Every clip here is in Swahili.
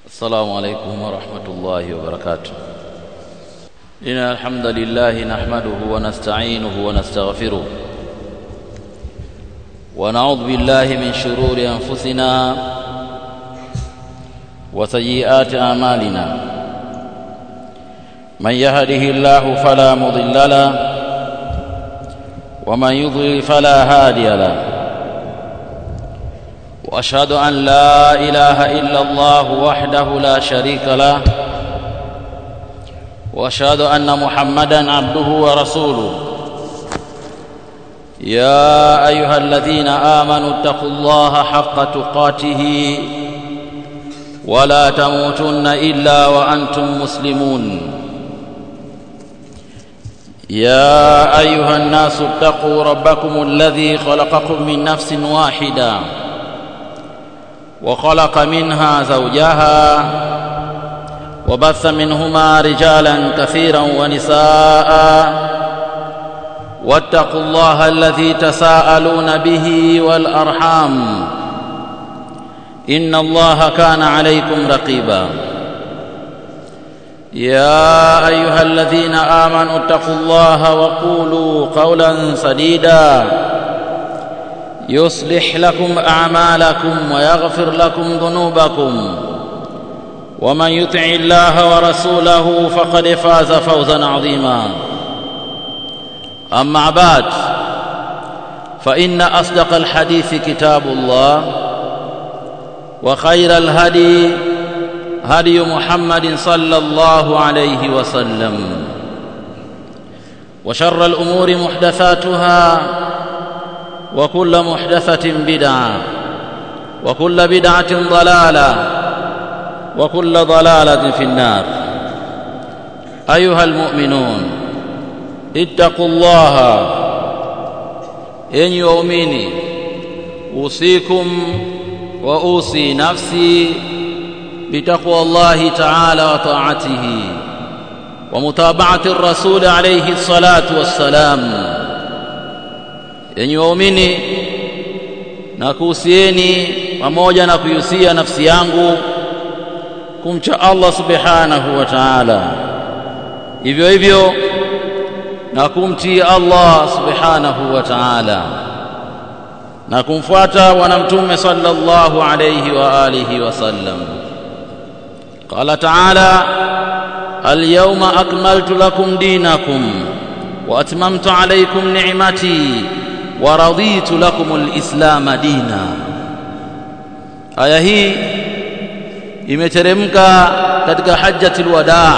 السلام عليكم ورحمة الله وبركاته إن الحمد لله نحمده ونستعينه ونستغفره ونعوذ بالله من شرور أنفسنا وسيئات أعمالنا من يهده الله فلا مضل له ومن يضلل فلا هادي له واشهد ان لا اله الا الله وحده لا شريك له واشهد ان محمدا عبده ورسوله يا ايها الذين امنوا اتقوا الله حق تقاته ولا تموتن الا وانتم مسلمون يا ايها الناس اتقوا ربكم الذي خلقكم من نفس واحده وخلق منها زوجها وبث منهما رجالا كثيرا ونساء واتقوا الله الذي تساءلون به والارحام ان الله كان عليكم رقيبا يا ايها الذين امنوا اتقوا الله وقولوا قولا سديدا يصلح لكم اعمالكم ويغفر لكم ذنوبكم ومن يطع الله ورسوله فقد فاز فوزا عظيما اما بعد فان اصدق الحديث كتاب الله وخير الهدي هدي محمد صلى الله عليه وسلم وشر الامور محدثاتها وكل محدثة بدعة وكل بدعة ضلالة وكل ضلالة في النار أيها المؤمنون اتقوا الله إن يؤمني أوصيكم وأوصي نفسي بتقوى الله تعالى وطاعته ومتابعة الرسول عليه الصلاة والسلام yenye waumini na kuhusieni pamoja na kuihusia nafsi yangu kumcha Allah subhanahu wa ta'ala hivyo hivyo na kumtii Allah subhanahu wa ta'ala na kumfuata bwana mtume sallallahu alayhi wa alihi wasallam qala ta'ala اليوم أكملت لكم دينكم وأتممت عليكم نعمتي waraditu lakum alislama dina aya hii imeteremka katika hajjatul wadaa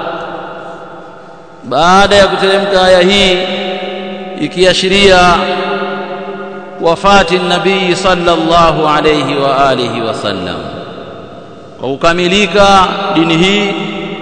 baada ya kuteremka aya hii ikiashiria wafati nabii sallallahu alayhi wa alihi wasallam kwa kukamilika dini hii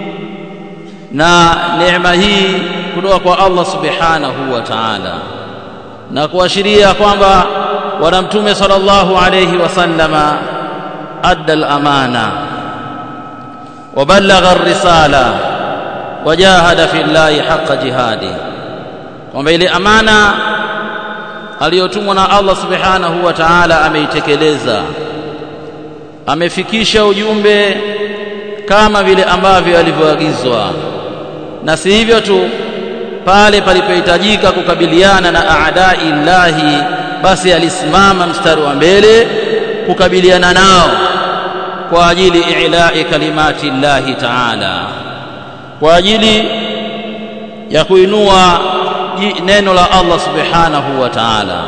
na neema hii kutoka kwa Allah subhanahu wa ta'ala na kuashiria kwamba bwana mtume sallallahu alayhi wasallama adda al-amana wa ballagha ar-risala wa jahada fi llahi haqqa jihadi kwamba ile amana aliyotumwa na Allah subhanahu wa ta'ala ameitekeleza amefikisha ujumbe kama vile ambavyo alivyoagizwa na si hivyo tu pale palipohitajika kukabiliana na aadai llahi basi alisimama mstari wa mbele kukabiliana nao kwa ajili i'la'i kalimati llahi ta'ala kwa ajili ya kuinua neno la Allah subhanahu wa ta'ala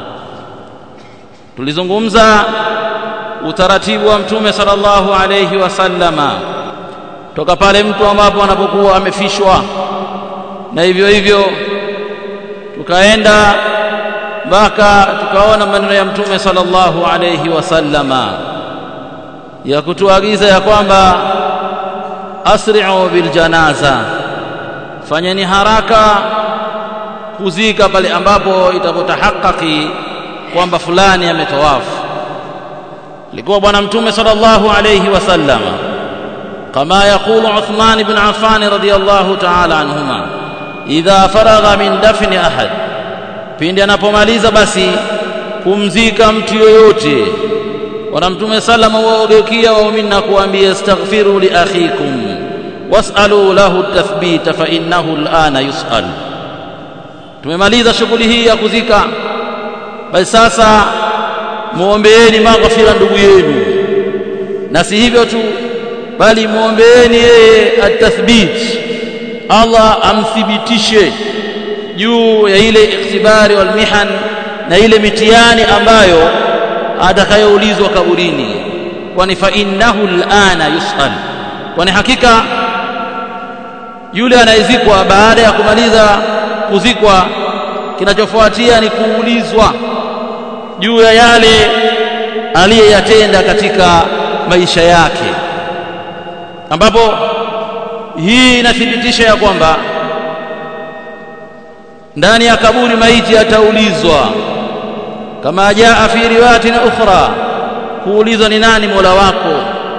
tulizungumza utaratibu wa mtume sallallahu alayhi wasallama toka pale mtu ambapo anapokuwa amefishwa na hivyo hivyo tukaenda mpaka tukaona maneno ya mtume sallallahu alayhi wasallama ya kutuagiza ya kwamba asri'u bil janaza fanyeni haraka kuzika pale ambapo itapotahakiki kwamba fulani ametawafu likuwa bwana mtume sallallahu alayhi wasallama kama yakulu Uthman ibn Affan radiyallahu ta'ala anhuma idha faragha min dafni ahad pindi anapomaliza basi kumzika mtu yoyote bwana mtume salama waogeukia waumini na kuambia astaghfiru li akhikum was'alu lahu tathbita fa innahu al'ana yus'al tumemaliza shughuli hii ya kuzika basi sasa muombeeni maghfira ndugu yenu na si hivyo tu bali muombeeni yeye atathbit Allah amthibitishe juu ya ile ikhtibari wal mihan na ile mitihani ambayo atakayoulizwa kaburini kwani fa innahu al'ana yus'al kwani hakika yule anayezikwa baada ya kumaliza kuzikwa kinachofuatia ni kuulizwa juu ya yale aliyeyatenda katika maisha yake ambapo hii inathibitisha ya kwamba ndani ya kaburi maiti ataulizwa kama jaa fi riwayatin ukhra kuulizwa ni nani mola wako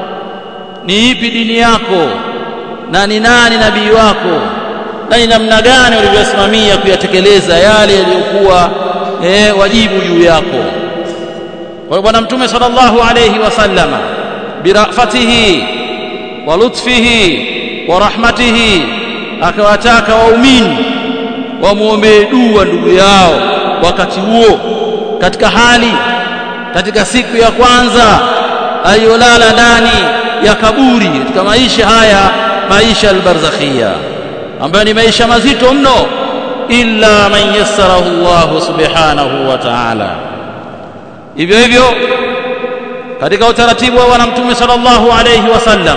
ni ipi dini yako na ni nani nabii wako na ni namna gani ulivyosimamia kuyatekeleza yale yaliyokuwa eh, wajibu juu yako kwa bwana mtume sallallahu alayhi wasallama birafatihi wa lutfihi wa rahmatihi akawataka waumini wamwombee dua ndugu yao wakati huo katika hali katika siku ya kwanza aliyolala ndani ya kaburi katika maisha haya maisha albarzakhia ambayo ni maisha mazito mno illa man yassarahu Allah subhanahu wa ta'ala hivyo hivyo katika utaratibu wa bwana mtume sallallahu alayhi wasallam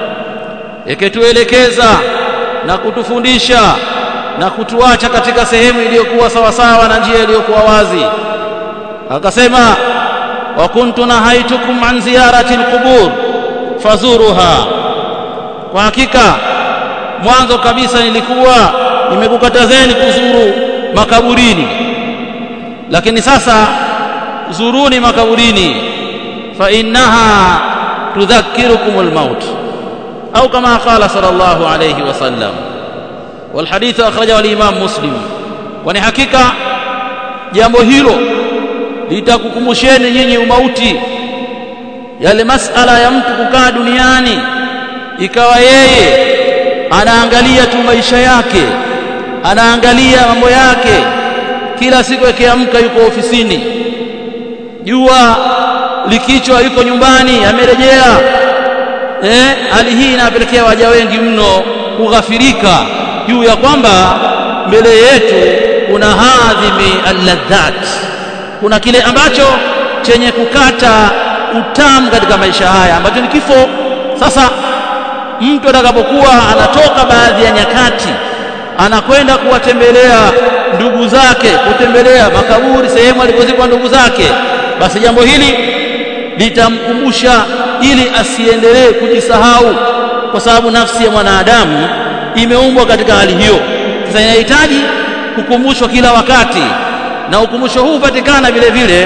ikituelekeza na kutufundisha na kutuacha katika sehemu iliyokuwa sawasawa na njia iliyokuwa wazi akasema wa kuntu nahaitukum an ziyarati alqubur fazuruha kwa hakika mwanzo kabisa nilikuwa nimekukatazeni kuzuru makaburini lakini sasa zuruni makaburini fa innaha tudhakkirukum almaut au kama qala sallallahu alayhi wasallam والحديث أخرجه الإمام مسلم kwani hakika jambo hilo litakukumbusheni nyinyi umauti yale masala ya mtu kukaa duniani ikawa yeye anaangalia tu maisha yake anaangalia mambo yake kila siku akiamka yuko ofisini jua likichwa yuko nyumbani amerejea eh hali hii inapelekea waja wengi mno kughafirika juu ya kwamba mbele yetu kuna hadhimi alladhat kuna kile ambacho chenye kukata utamu katika maisha haya ambacho ni kifo sasa mtu atakapokuwa anatoka baadhi ya nyakati anakwenda kuwatembelea ndugu zake kutembelea makaburi sehemu alipozikwa ndugu zake basi jambo hili litamkumbusha ili asiendelee kujisahau kwa sababu nafsi ya mwanadamu imeumbwa katika hali hiyo sasa inahitaji kukumbushwa kila wakati na ukumbusho huu hupatikana vile vile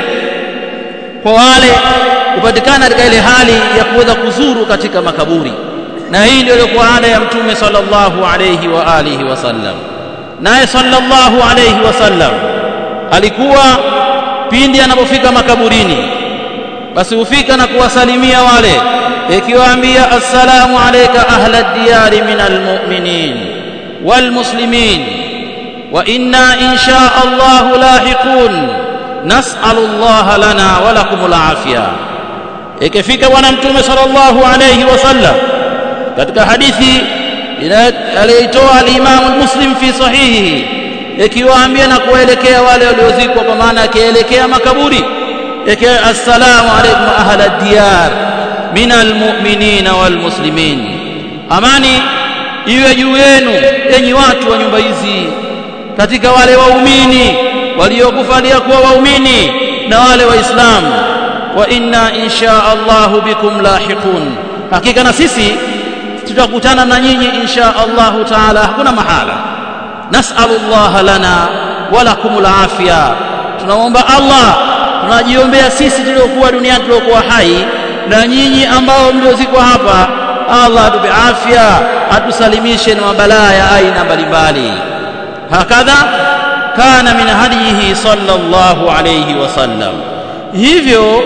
kwa wale hupatikana katika ile hali ya kuweza kuzuru katika makaburi na hii ndio ilikuwa ada ya mtume sallallahu alayhi wa alihi wasallam naye sallallahu alayhi wasallam alikuwa pindi anapofika makaburini basi hufika na kuwasalimia wale ikiwaambia assalamu alayka ahla diyari min almu'minin walmuslimin wa inna insha Allah lahiqun nas'alu Allah lana wa lakum alafia ikifika bwana mtume sallallahu alayhi wasallam katika hadithi aliyoitoa al-Imam Muslim fi sahihi ikiwaambia na kuwaelekea wale waliozikwa kwa maana akielekea makaburi ikiwa assalamu alaykum ahla diyar min almu'minina walmuslimin amani iwe juu yenu enyi watu wa nyumba hizi katika wale waumini waliokufalia kuwa waumini na wale waislamu wa inna insha Allah bikum lahiqun hakika na sisi tutakutana na nyinyi insha Allah taala hakuna mahala nas'alullah lana wa lakumul afia tunaomba Allah tunajiombea sisi tuliokuwa duniani tuliokuwa hai na nyinyi ambao mliozikwa hapa Allah atupe afya atusalimishe na mabalaa ya aina mbalimbali hakadha kana min hadihi sallallahu alayhi wasallam hivyo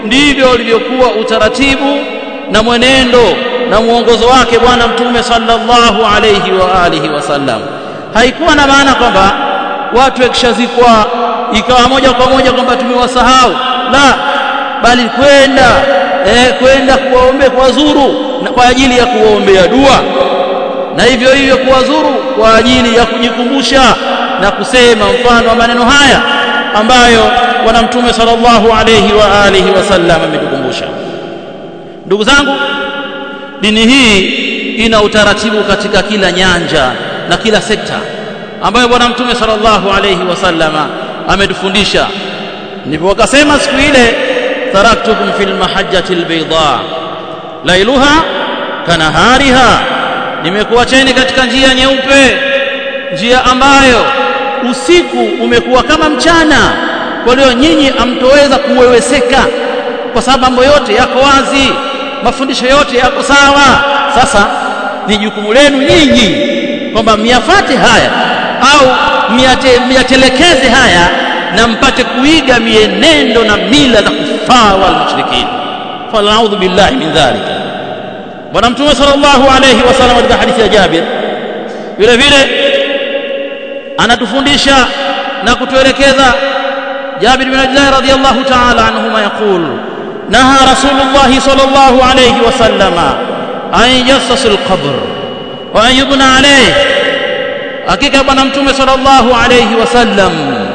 ndivyo ulivyokuwa utaratibu na mwenendo na mwongozo wake bwana mtume sallallahu alayhi wa alihi wasallam haikuwa na maana kwamba watu wakishazikwa ikawa moja kwa moja kwamba tumewasahau la bali kwenda eh, kwenda kuwaombea kuwazuru kwa ajili ya kuwaombea dua na hivyo hivyo kuwazuru kwa ajili ya kujikumbusha na kusema mfano wa maneno haya ambayo bwana mtume sallallahu alayhi wa alihi wasallam ametukumbusha ndugu zangu dini hii ina utaratibu katika kila nyanja na kila sekta ambayo bwana mtume sallallahu alayhi wasallama ametufundisha ndipo wakasema siku ile taraktukum fil mahajjati albayda lailuha kanahariha nimekuacheni katika njia nyeupe njia ambayo usiku umekuwa kama mchana kwa hiyo nyinyi amtoweza kuweweseka kwa sababu mambo yote yako wazi mafundisho yote yako sawa sasa ni jukumu lenu nyinyi kwamba myafate haya au myatelekeze haya na mpate kuiga mienendo na mila za kufar wal mushrikin falaudhu billahi min dhalika bwana mtume sallallahu alayhi wasallam katika hadithi ya Jabir vile vile anatufundisha na kutuelekeza Jabir bin Abdullah radhiyallahu ta'ala anhuma yaqul naha rasulullah sallallahu alayhi wasallam an yassas alqabr wa an yubna alayhi hakika bwana mtume sallallahu alayhi wasallam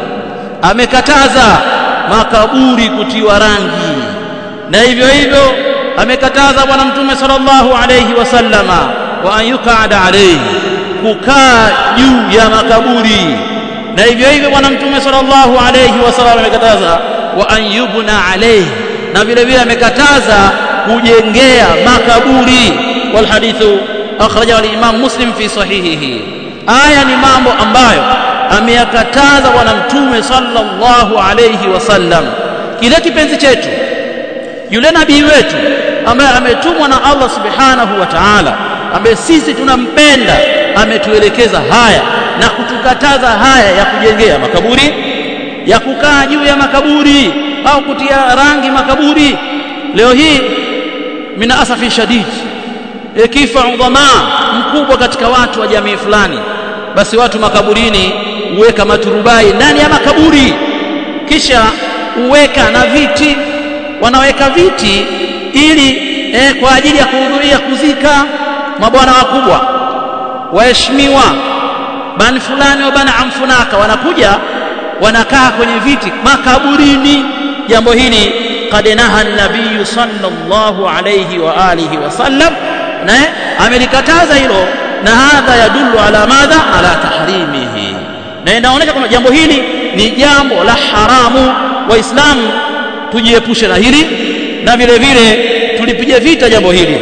amekataza makaburi kutiwa rangi na hivyo hivyo amekataza bwana mtume sallallahu alayhi wasallama wa an yukada alayhi kukaa juu ya makaburi na hivyo hivyo bwana mtume sallallahu alayhi wasallam amekataza wa an yubna alayhi na vile vile amekataza kujengea makaburi wal hadithu akhrajahu al-imam muslim fi sahihihi aya ni mambo ambayo ameyakataza bwana mtume sallallahu alayhi wasallam kile kipenzi chetu yule nabii wetu ambaye ametumwa na Allah subhanahu wa ta'ala ambaye sisi tunampenda ametuelekeza haya na kutukataza haya ya kujengea makaburi ya kukaa juu ya makaburi au kutia rangi makaburi leo hii mina asafi shadid ikifa udhamaa mkubwa katika watu wa jamii fulani basi watu makaburini huweka maturubai ndani ya makaburi kisha huweka na viti wanaweka viti ili eh, kwa ajili ya kuhudhuria kuzika mabwana wakubwa waheshimiwa bani fulani wa bani amfunaka wanakuja wanakaa kwenye viti makaburini jambo hili qad naha nabiyu sallallahu alayhi wa alihi wasallam na amelikataza hilo na hadha yadullu ala madha ala tahrimihi na inaonyesha kwamba jambo hili ni jambo la haramu waislamu tujiepushe na hili na vile vile tulipige vita jambo hili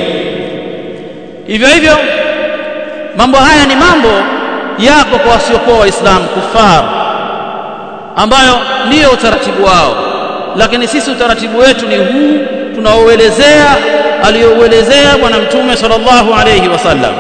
hivyo hivyo mambo haya ni mambo yako kwa wasiokuwa waislamu kufar ambayo ndiyo utaratibu wao lakini sisi utaratibu wetu ni huu tunaoelezea aliyouelezea bwana mtume sallallahu alayhi wasallam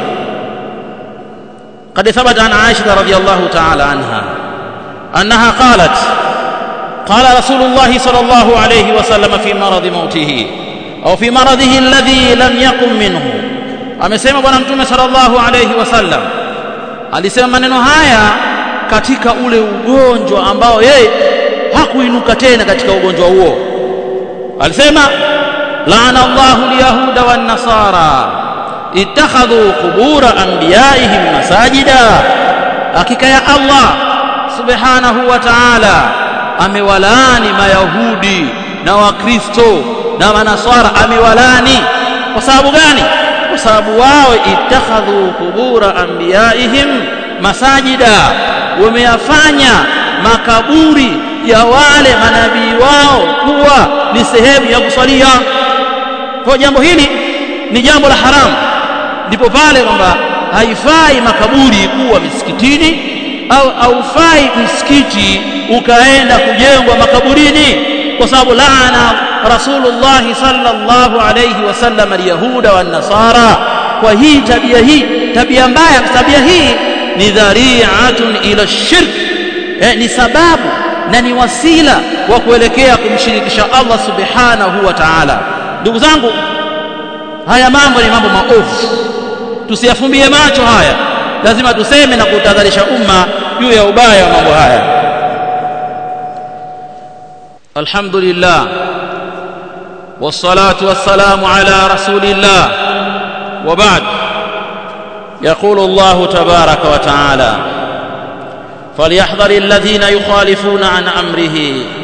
قد ثبت عن عائشة رضي الله تعالى عنها أنها قالت قال رسول الله صلى الله عليه وسلم في مرض موته أو في مرضه الذي لم يقم منه amesema bwana mtume sallallahu alayhi wasallam alisema maneno haya katika ule ugonjwa ambao yeye hakuinuka tena katika ugonjwa huo alisema laana Allahu alyahuda wan nasara ittakhadhu qubura anbiyaihim masajida hakika ya Allah subhanahu wa ta'ala amewalaani mayahudi na wakristo na manaswara amewalaani kwa sababu gani kwa sababu wao ittakhadhu qubura anbiyaihim masajida wameyafanya makaburi ya wale manabii wao kuwa ni sehemu ya kusalia kwa jambo hili ni jambo la haramu ndipo pale kwamba haifai makaburi kuwa misikitini au haufai msikiti ukaenda kujengwa makaburini kwa sababu laana rasulullah sallallahu alayhi wasallam alyahuda wan nasara kwa hii tabia hii tabia mbaya tabia hii ni dhari'atun ila shirk eh, ni sababu na ni wasila wa kuelekea kumshirikisha Allah subhanahu wa ta'ala ndugu zangu haya mambo ni mambo maovu tusiyafumbie macho haya lazima tuseme na kutahadharisha umma juu ya ubaya wa mambo haya alhamdulillah والصلاه والسلام على رسول الله وبعد يقول الله تبارك وتعالى فليحذر الذين يخالفون عن امره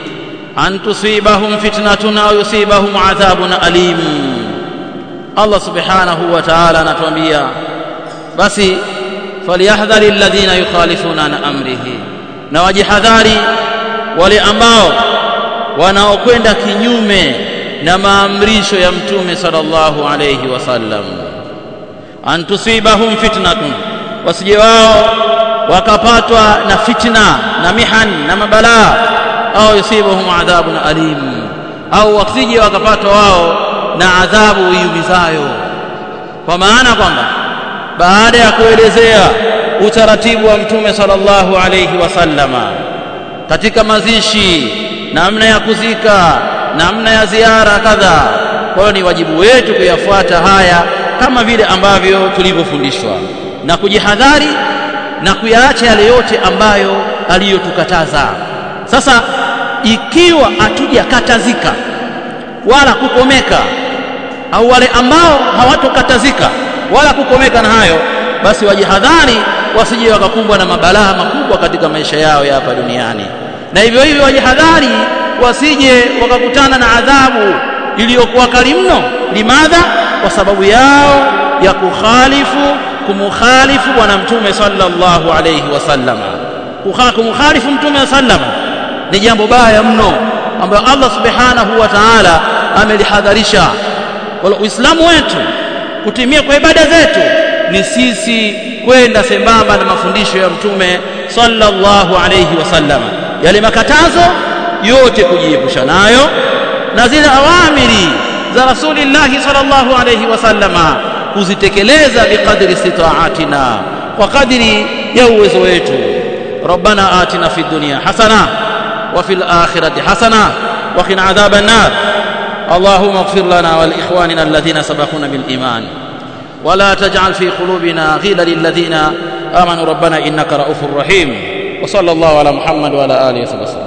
ان تصيبهم فتنه او يصيبهم عذاب اليم الله سبحانه وتعالى anatuambia basi falyahdhari alladhina yukhalifuna an amrihi na wajihadhari wale ambao wanaokwenda kinyume na maamrisho ya mtume sallallahu alayhi wasallam an tusibahum fitnatun wasije wao wakapatwa na fitna na mihan na mabalaa au yusibahum adhabun alim au wasije wakapatwa wao na adhabu iumizayo kwa maana kwamba baada ya kuelezea utaratibu wa mtume sallallahu alayhi wasallama katika mazishi namna ya kuzika namna ya ziara kadha kwa hiyo ni wajibu wetu kuyafuata haya kama vile ambavyo tulivyofundishwa na kujihadhari na kuyaacha yale yote ambayo aliyotukataza sasa ikiwa hatujakatazika wala kukomeka au wale ambao hawatokatazika wala kukomeka na hayo basi wajihadhari wasije wakakumbwa na mabalaa makubwa katika maisha yao ya hapa duniani na hivyo hivyo wajihadhari wasije wakakutana na adhabu iliyokuwa kali mno limadha kwa sababu yao ya kukhalifu kumukhalifu bwana mtume sallallahu alayhi wasallam kumukhalifu mtume sallam ni jambo baya mno ambayo Allah subhanahu wa ta'ala amelihadharisha wala uislamu wetu kutimia kwa ibada zetu ni sisi kwenda sembamba na mafundisho ya mtume sallallahu alayhi wasallam yale makatazo yote kujiepusha nayo na zile awamiri za rasulillahi sallallahu alayhi wasallama kuzitekeleza biqadri istitaatina kwa kadri ya uwezo wetu ربنا آتنا في الدنيا حسنة وفي الآخرة حسنة وقنا عذاب النار اللهم اغفر لنا ولإخواننا الذين سبقونا بالإيمان ولا تجعل في قلوبنا غيلا للذين آمنوا ربنا إنك رؤوف رحيم وصلى الله على محمد وعلى آله وصحبه وسلم